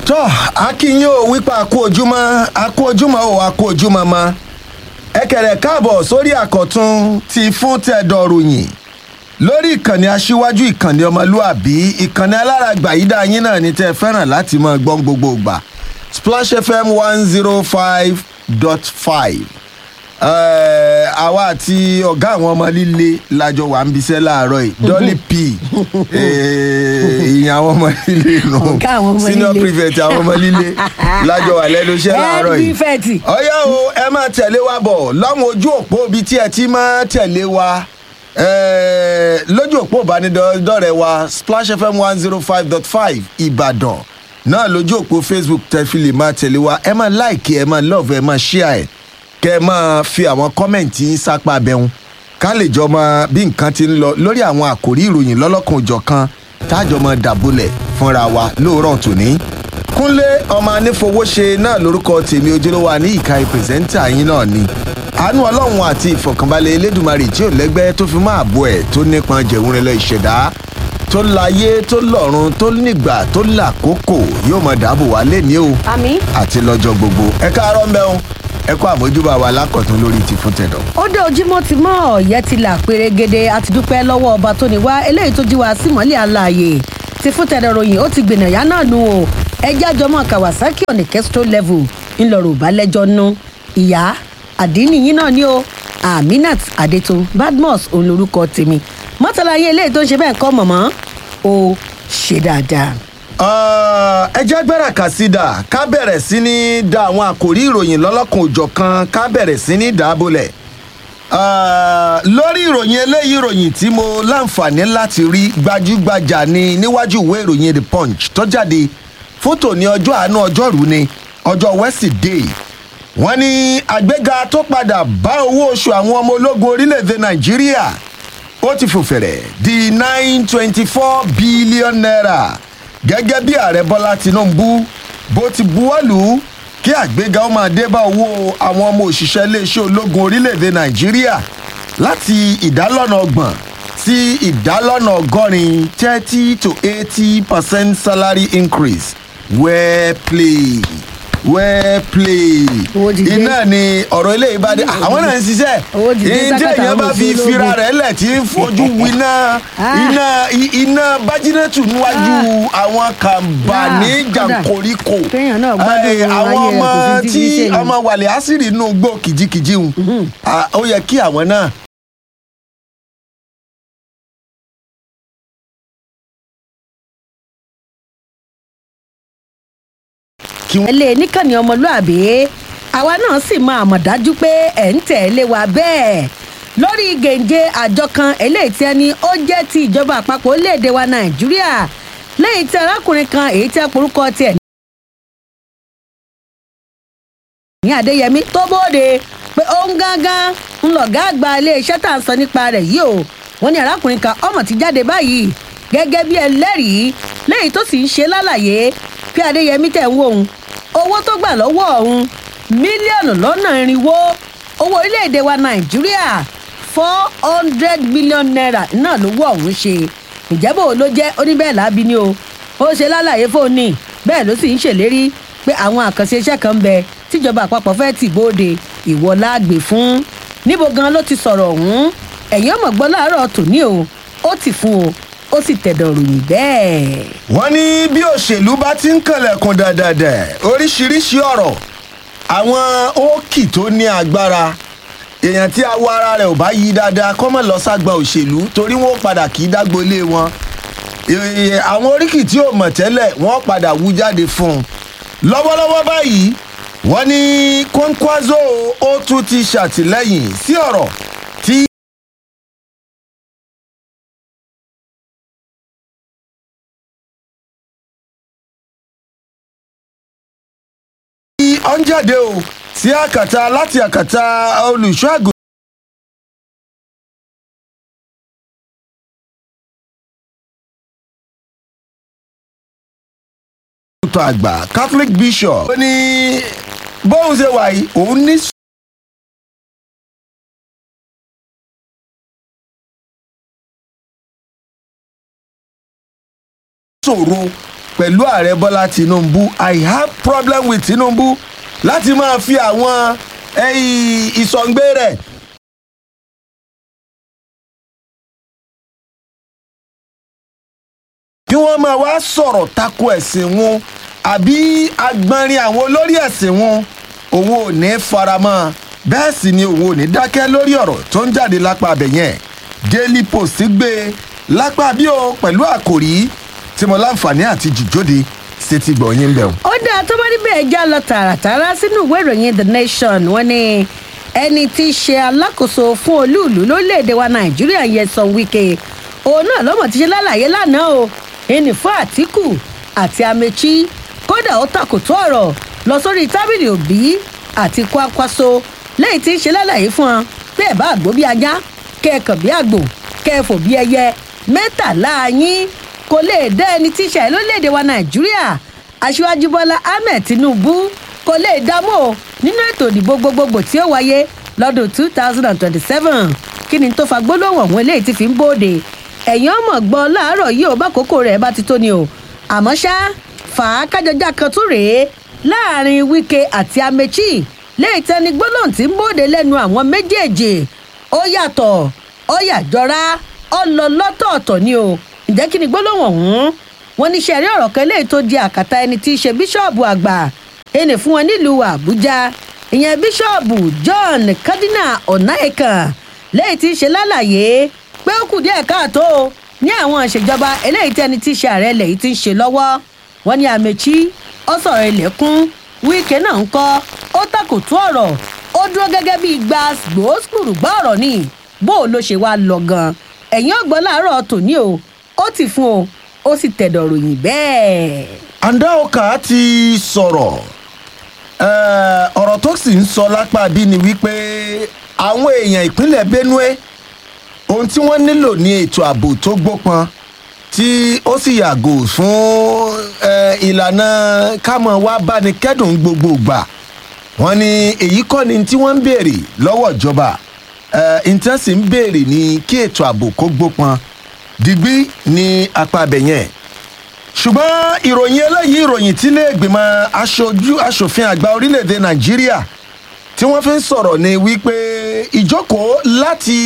tọ́ akínyìn ò wípé àkó ojúmọ́ àkó ojúmọ́ ò àkó ojúmọ́ mọ́ ẹ kẹ̀rẹ̀ káàbọ̀ sórí àkọ́tún ti fún tẹ̀dọ̀ ròyìn lórí ìkànnì aṣíwájú ìkànnì ọmọlúàbí ìkànnì alárágbà yìí dá yín náà ní tẹ́ ẹ fẹ́ràn láti máa gbọ́n gbogbo ìgbà splash fm one zero five dot five àwa àti ọ̀gá àwọn ọmọ líle lájọ wà ń bisẹ́ láàárọ̀ yìí dolly p ìyẹn àwọn ọmọ líle nù Ọ̀gá àwọn ọmọ senior líle. prefect àwọn ọmọ líle lájọ wà lẹ́nu iṣẹ́ láàárọ̀ yìí prefect. ọyá o ẹ máa tẹ̀lé wa bọ̀ láwọn ojú òpó ibi tí ẹ ti máa tẹ̀lé wa eh, lójú òpó ìbánidọ́rẹ̀ wa splash fm one zero five dot five ìbàdàn náà lójú òpó facebook tẹ́fìlì máa tẹ̀lé wa ẹ máa láìkì ẹ máa lọ́ọ̀fù ẹ máa ṣíà ẹ̀ kẹ́ ẹ máa fi àwọn kọ́mẹ̀ntì yín sápá abẹ́hùn ká lè jọ mọ bí nǹkan ti ń lọ lórí àwọn àkòrí ìròyìn lọ́lọ́kan òjọ̀kan tájọ mọ dàbúlẹ̀ fúnra wa lóòrọ̀ tòní kúnlé ọmọ anífowóṣe náà lórúkọ tèmi ojúlówó ní ìka ìpèsèntà yín náà ni àánú ọlọ́run àti ìfọ̀kànbalẹ̀ elédùnmarè tí ò lẹ́gbẹ́ tó fi máa bọ̀ ẹ̀ tó nípọn jẹ̀wúrin lọ ìṣẹ̀dá tó láyé tó lọ́run tó nígbà tó làkókò yóò mọ dáàbò wá lẹ́ni o àmì. àti lọ́jọ́ gbogbo ẹ káàárọ̀ mẹ́un ẹ kó àmójúbà wa lákọ̀tún lórí ti fún tẹ̀dọ̀. ó dé ojúmọ́ ti mọ́ ọ̀yẹ́ ti là pérégede àti dúpẹ́ lọ́wọ́ ọba tó ní wá eléyìí tó jí wa sí mọ́lẹ̀ àlàyé ti fún tẹ̀dọ̀ ròyìn ó ti gbìnà yá náà nù o ẹjẹ́ àjọmọ́ kawasaki on a kesto level ńlọrọ̀ balẹ̀jọ́ nù ìyá àdínì yín náà ni o aminat adetun badmus òun lorúkọ tèmi mọ́tàlá yín eléyìí tó ń ṣe bẹ́ẹ̀ kọ́ mọ̀mọ́ ó ṣe dáadáa. Ah, ẹ jẹ́ gbẹ́rẹ̀ kàsídà ká bẹ̀rẹ̀ sí ní da àwọn àkòrí ìròyìn lọ́lọ́kan òjọ̀ kan ká bẹ̀rẹ̀ sí ní dàbọ̀lẹ̀. Ah, lórí ìròyìn eléyìí ìròyìn tí mo láǹfààní láti rí gbajúgbajà ni níwájú ìwé ìròyìn the punch tó jáde fótò ní ọjọ́ àánú ọjọ́rú ni ọjọ́ wẹ́sídẹ̀ẹ́ wọ́n ní àgbéga tó padà bá owó oṣù àwọn ọmọ ológun orílẹ̀-èdè nàìjíríà ó ti fò fẹ̀rẹ̀ di nine twenty four billion naira gẹ́gẹ́ bí ààrẹ bọ́lá tinubu bó ti buwọ́lù kí àgbéga ó máa dé bá owó àwọn ọmọ òṣìṣẹ́ iléeṣẹ́ ológun orílẹ̀-èdè nàìjíríà láti ìdálọ́nà ọgbọ̀n sí ìdálọ́nà ọgọ́rin thirty to eighty percent salary increase well played well played Owó ti dé. iná ni ọ̀rọ̀ eléyìí bá dé àwọn náà ń ṣiṣẹ́ Owó ti dé ìdí sákàtà èèyàn bá àwọn fi òṣèlú fira ológun. rẹ̀ lẹ̀ tí ń fojú winá Ah. iná i- iná bájínẹ́tù níwájú àwọn kàǹbà Ah, ní kódà. jàǹkóríkò Kéèyàn náà gbádùn Eh, ayé àwọn rẹ̀, ọmọ kò sí tí ti fi ṣe ni. ọmọ wàlẹ̀ àṣírí inú gbó kìjikìji hùn Ah, ó yẹ kí àwọn náà kí wọ́n ẹlẹ́ níkànnì ọmọlúàbí àwa náà sì máa mọ̀ dájú pé ẹ̀ ń tẹ̀lé wa bẹ́ẹ̀ lórí gèǹje àjọ kan eléyìí tí ẹni ó jẹ́ ti ìjọba àpapọ̀ orílẹ̀-èdè wa nàìjíríà lẹ́yìn tí arákùnrin kan èyí tí a porúkọ tiẹ̀ ní adéyẹmí tó bóde pé òun gángan ń lọ̀gá àgbà iléeṣẹ́ tá à ń sọ nípa rẹ̀ yìí o wọ́n ní arákùnrin kan ọmọ ti jáde báyìí gẹ́gẹ́ bí ẹlẹ́rìí lẹ́yìn tó sì ń ṣe lálàyé pé adéyẹmí tẹ̀ ń wò òun owó tó gbà lọ́wọ́ òun mílíọ̀nù lọ́nà irinwó owó orílẹ̀-èdè wa nàìjíríà four hundred million naira náà lówó ọ̀hún ṣe ìjẹ́bù ló jẹ́ oníbẹ̀ẹ́ lábí ni o ó ṣe lálàyé fóònù bẹ́ẹ̀ ló sì ń ṣèlérí pé àwọn àkànṣe iṣẹ́ kan ń bẹ tíjọba àpapọ̀ fẹ́ tì bóde ìwọ láàgbè fún níbo gan ló ti sọ̀rọ̀ ọ̀hún ẹ̀yìn ọmọ gbọ́ láàárọ̀ tòní o ó ti fún o ó sì tẹ̀dọ̀ ròyìn bẹ́ẹ̀. wọ́n ní bí òṣèlú bá ti ń kànlẹ̀kùn dàdàdẹ̀ oríṣiríṣi ọ̀rọ̀ àwọn ókì tó ní agbára èèyàn tí awọ ara rẹ̀ ò bá yí dáadáa kọ́ mọ̀ lọ ságba òṣèlú torí wọ́n padà kì í dágbo ilé wọn Èè, àwọn oríkì tí ò mọ̀ tẹ́lẹ̀ wọ́n padà wú jáde fún un lọ́wọ́lọ́wọ́ báyìí wọ́n ní kwankwaso ó tún ti ṣàtìlẹ́yìn sí ọ̀rọ̀ tí ó ń jáde o sí àkàtà láti àkàtà olùṣọ́ àgùntàn. àgbà catholic bishop ó ní bóun ṣe wà yìí òun ní ṣòro pẹ̀lú ààrẹ bọ́lá tinubu i have problem with tinubu láti máa fi àwọn ẹyìn ìsọ̀ǹgbé rẹ̀ kí wọ́n máa wá sọ̀rọ̀ tako ẹ̀sìn wọn àbí agbọ́nrin àwọn olórí ẹ̀sìn wọn òun ò ní faramọ́ bẹ́ẹ̀ sì ni òun ò ní dákẹ́ lórí ọ̀rọ̀ tó ń jáde lápá abẹ yẹn daily post gbé e lápá bí o pẹ̀lú àkòrí tí mo láǹfààní àti jìjóde ṣe ti gbọ̀ yín bẹ̀ o. ó dáa tó bá níbẹ̀ já lọ tààràtàrà sínú ìwé ìròyìn the nation wọn ni ẹni tí í ṣe alákòóso fún olúùlú lórílẹ̀‐èdè wa nàìjíríà Nyesom Wike òun náà lọ́mọ ti ṣe lálàyé lánàá o ẹni fún àtìkù àti amechi kódà ó takòtó ọ̀rọ̀ lọ sórí tábìlì òbí àti kwakwaso lẹ́yìn tí ń ṣe lálàyé fún ọ pé ẹ̀ bá àgbò bí ajá kẹ́ẹ̀kàn bí àgbò kẹ́ẹ̀fò bí ẹyẹ mẹ́tàlá yín kò lè dá ẹni tí í ṣe lórílẹ̀‐èdè wa nàìjíríà aṣíwájú bọ́lá ahmed tinubu kò lè dámú o nínú ètò ìdìbò gbogbogbò tí ó wáyé lọ́dún two thousand and twenty-seven kí ni tó fa gbólóhùn ọ̀hún eléyìí ti fi ń bóde ẹ̀yìn ọmọ gbọ́ láàárọ̀ yìí ò bá kókó rẹ̀ bá ti tó ni o àmọ́ ṣá fàákájọjá kan tún rèé láàrin wike àti amechi léyìí tẹni gbólóhùn tí ń bóde lẹ́nu àwọn méjèèjì ó yàtọ̀ ó yàjọra ó lọ lọ́tọ̀ọ̀tọ̀ ni o ǹjẹ́ kí ni gbólóhùn ọ̀hún wọn ní sẹ́rí ọ̀rọ̀ kan léyìí tó di àkàtà ẹni tí í ṣe bíṣọ̀bù àgbà ẹni fún wọn nílùú àbújá ìyẹn bíṣọ̀bù john cardinal ọ̀nàẹ̀kan léyìí tí í ṣe lálàyé pé ó kù díẹ̀ káàtó ní àwọn ìṣèjọba eléyìí tí ẹni tí í ṣe ààrẹ ilẹ̀ yìí ti ń ṣe lọ́wọ́ wọn ní àmẹ́chí ó sọ̀rọ̀ ilẹ̀kùn wíkẹ́ náà ń kọ́ ó takòtú ọ̀rọ̀ ó dúró gẹ́gẹ́ bíi gba gbòósùrù gbọ́ ọ̀rọ̀ ni bó o ló ṣe wá lọ gan ẹ̀yìn ọgbọ́n láàárọ̀ tòní o ó ti fún o ó sì tẹ̀dọ̀ ròyìn bẹ́ẹ̀. andaoka ti sọ̀rọ̀ eh, ọ̀rọ̀ tó sì ń sọ lápá bí ni wípé àwọn èèyàn ìpínlẹ̀ benue ohun tí wọ́n nílò ní ètò ààbò tó gbópọn tí ó sì yàgò fún eh, ìlànà kámọ̀ wá báni kẹ́dùn gbogbo gbà wọ́n ní èyí kọ́ ni tí wọ́n ń béèrè lọ́wọ́ ìjọba nǹkan sì ń béèrè ní kí ètò ààbò kó gbópọn digbí ní apá abẹ yẹn ṣùgbọ́n ìròyìn eléyìí ìròyìn tí ilé ìgbìmọ̀ aṣojú aṣòfin àgbà orílẹ̀-èdè nàìjíríà tí wọ́n fi ń sọ̀rọ̀ ni wípé ìjókòó láti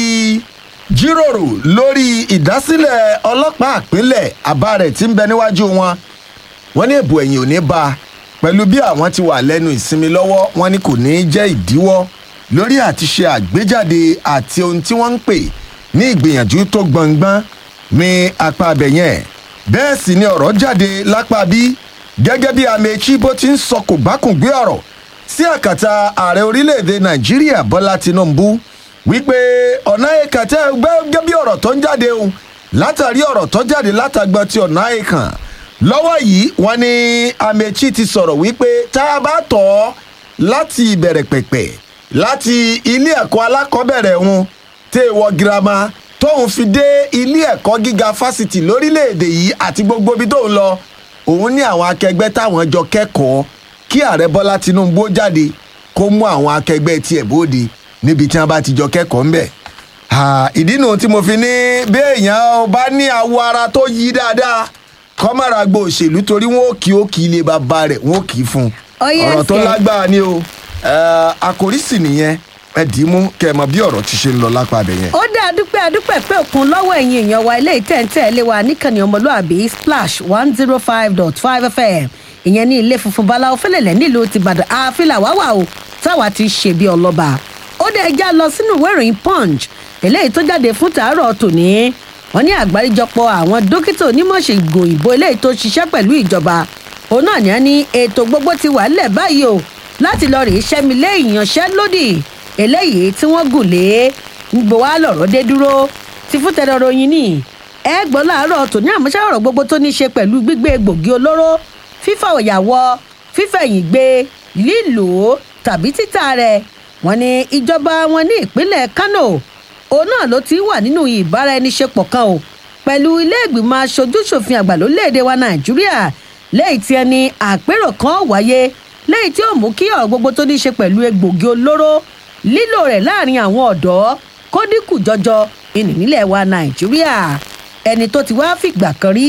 jíròrò lórí ìdásílẹ̀ ọlọ́pàá àpínlẹ̀ àbá rẹ̀ tí ń bẹ níwájú wọn wọ́n ní èbò ẹ̀yìn ò ní bá a pẹ̀lú bí àwọn ti wà lẹ́nu ìsinmi lọ́wọ́ wọn ni kò ní í jẹ́ ìdíwọ́ lórí àti ṣe àgbéjáde àti ohun tí wọ́n ń pè ní ìgbìyànjú tó gbọ̀ngbọ́n ní apá abẹ yẹn bẹ́ẹ̀ sì ni ọ̀rọ̀ jáde lápá bí gẹ́gẹ́ bí amechi bó ti ń sọ kò bá kùn gbé ọ̀rọ̀ sí àkàtà ààrẹ orílẹ̀-èdè nàìjíríà bọ́lá tinubu wípé ọ̀nà ìkàtẹ́ gẹ́gẹ́ bí ọ̀rọ̀ tó ń jáde òun látàrí ọ̀rọ̀ tó jáde látàgbọ́n ti ọ̀nà ìkàn lọ́wọ́ yìí wọ́n ní amechi ti sọ̀rọ̀ wípé tá a bá tọ̀ ọ́ láti ìbẹ̀rẹ̀ pẹ̀pẹ̀ láti ilé ẹ̀kọ́ alákọ̀ọ́bẹ̀rẹ̀ wọn tẹ́ ẹ wọ girama tóun fi dé ilé ẹ̀kọ́ gíga fásitì lórílẹ̀‐èdè yìí àti gbogbo ibi tóun lọ òun ní àwọn akẹgbẹ́ táwọn jọ kẹ́kọ̀ọ́ kí ààrẹ bọ́lá tinubu ó jáde kó mú àwọn akẹgbẹ́ tiẹ̀ bóde níbi tí wọ́n bá ti jọ kẹ́kọ̀ọ́ ńbẹ̀. ìdí nu tí mo fi ní bí èèyàn bá ní awọ ara tó yí dáadáa kọ́ mára gbo òṣèlú torí wọn ò kí ó kí ilé bàbá rẹ̀ wọn ò kí í fún un Ó yẹ ọ̀rọ̀ tó ẹsẹ̀. lágbára ni o Eh, àkòrí sì nìyẹn ẹ dì í mú kẹ ẹ mọ bí ọ̀rọ̀ ti ṣe ń lọ lápá abẹ yẹn. ó dá adúpẹ́ adúpẹ́ pé òkun lọ́wọ́ ẹ̀yin èèyàn wa ilé ìtẹ̀ǹtẹ̀ lé wa níkànnì ọmọlúàbí splash one zero five dot five fm ìyẹn ní ilé funfun báláwo fẹlẹ̀lẹ̀ nílùú tìbàdàn àfilà wáwà o táwa ti ṣe bí ọlọ́ba ó dẹ̀ já lọ sínú ìwé ìròyìn punch eléyìí tó jáde fún tàárọ̀ tòní wọn ní àgbáríjọpọ̀ àwọn dókítà onímọ̀ṣègùn òyìnbó eléyìí tó ṣiṣẹ́ pẹ̀lú ìjọba òun náà ní á ní ètò gbogbo ti wà nílẹ̀ báyìí o láti lọ rèé ṣẹ́mi lé ìyanṣẹ́lódì eléyìí tí wọ́n gùn lé gbogbo wa lọ̀rọ̀ dé dúró ti fún tẹ̀rọ ròyìn ní ẹ gbọ́ láàárọ̀ tòní àmúṣẹ́ ọ̀rọ̀ gbogbo tó ní í ṣe pẹ̀lú gbígbé egbògi olóró fífà òyàwọ́ fífẹ̀yìn gbé lílò ó tàbí títà rẹ̀ wọ́n ní ìjọba wọn ní ìpínlẹ̀ kánò òun náà ló ti wà nínú ìbáraẹniṣepọ̀ kan o pẹ̀lú ilé ìgbìmọ̀ aṣojúṣòfin àgbà lórílẹ̀‐èdè wa nàìjíríà lẹ́yìn tí ẹni àpérò kan wáyé lẹ́yìn tí ó mú kí ọ̀rọ̀ gbogbo tó ní í ṣe pẹ̀lú egbògi olóró lílò rẹ̀ láàrin àwọn ọ̀dọ́ kó dínkù jọjọ ìní nílẹ̀ wa nàìjíríà ẹni tó ti wá fìgbà kan rí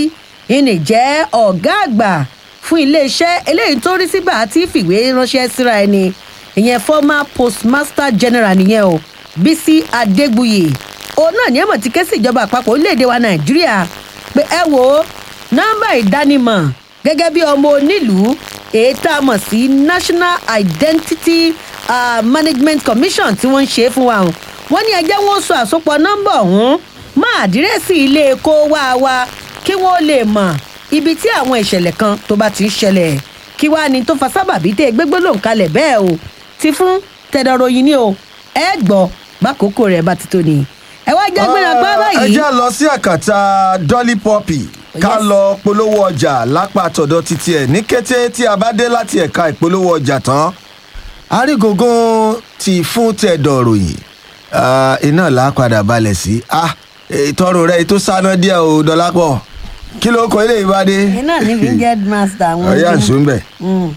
ìní jẹ́ ọ̀gá àgbà fún iléeṣẹ́ eléyìí tó rí síbà àti fìwé ránṣẹ́ síra ẹni ìyẹn former postmaster general nìyẹn o bísí adégbuyì òun náà ní ẹ̀mọ̀ ti ké sí ìjọba àpapọ̀ orílẹ̀-èdè wa nàìjíríà pé ẹ wo nọ́mbà ìdánimọ̀ gẹ́gẹ́ bí ọmọ onílùú èyí tá a mọ̀ sí national identity uh, management commission tí wọ́n ń ṣe fún wa hàn wọ́n ní ẹjẹ́ wọn sọ àsopọ̀ nọ́mbà ọ̀hún mọ́ àdírẹ́sì ilé kó wá wa kí wọ́n lè mọ̀ ibi tí àwọn ìṣẹ̀lẹ̀ kan tó bá ti ń ṣẹlẹ̀ kí wàá ní tó fa sábàbí tẹ́ gbégbó lòun kalẹ̀ bẹ́ẹ̀ o ti fún tẹ̀dọ̀ròyìn ni o ẹ gbọ́ bákòókò rẹ̀ bá ti tó ni ẹ wá jẹ́ gbéra gbọ́ ẹ báyìí. já lọ sí àkàtà dolly poppy ká Yes. lọ polówó ọjà lápá tọ̀dọ̀ títí ẹ̀ ní kété tí a bá dé láti ẹ̀ka ìpolówó ọjà tán arígógún ti fún tẹ̀dọ̀ ròyìn Ah, iná là á padà balẹ̀ sí Ah, ìtọ́rùn rẹ̀ tó sáná díẹ̀ o dọ́lápọ̀ kí ló kọ ilé ìbádé. iná ní winged master àwọn ọ̀yá ọdún. àṣọ ń bẹ̀. Mm.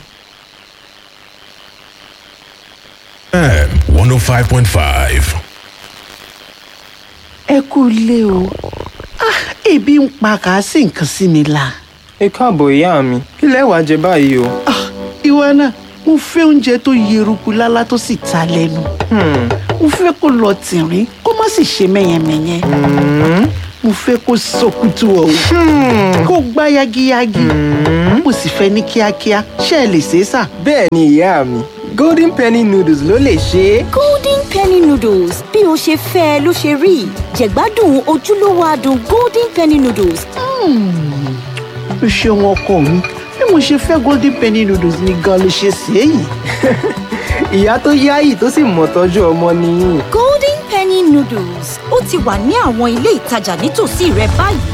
FM 105.5. ẹ kú ilé o ah ebi ń pa kà á sì nǹkan sí mi la ẹ káàbọ̀ ìyá mi kí lẹ wàá jẹ báyìí o. ah ìwọ náà mo fẹ́ oúnjẹ tó yeruku lálá tó sì ta lẹ́nu Hmm, mo fẹ́ kó lọ tìrín kó má sì ṣe mẹ́yẹmẹ́yẹ mo fẹ́ kó sọkútù ọ̀hún kó gbá yagiyagi mo sì fẹ́ ní kíákíá ṣé ẹ lè ṣe é sà. bẹ́ẹ̀ ni ìyá mi golden penny noodles ló lè ṣe é. golden penny noodles bí o ṣe fẹ́ ẹ ló ṣe rí jẹ̀gbádùn ojúlówó adùn golden penny noodles o ṣeun ọkọ mi bí mo ṣe fẹ́ golden penny noodles ni gan ló ṣe ṣe é yìí. ìyá tó yáyì tó sì mọ̀ tọ́jú ọmọ nìyí. golden penny noodles ó ti wà ní àwọn ilé ìtajà nítòsí rẹ báyìí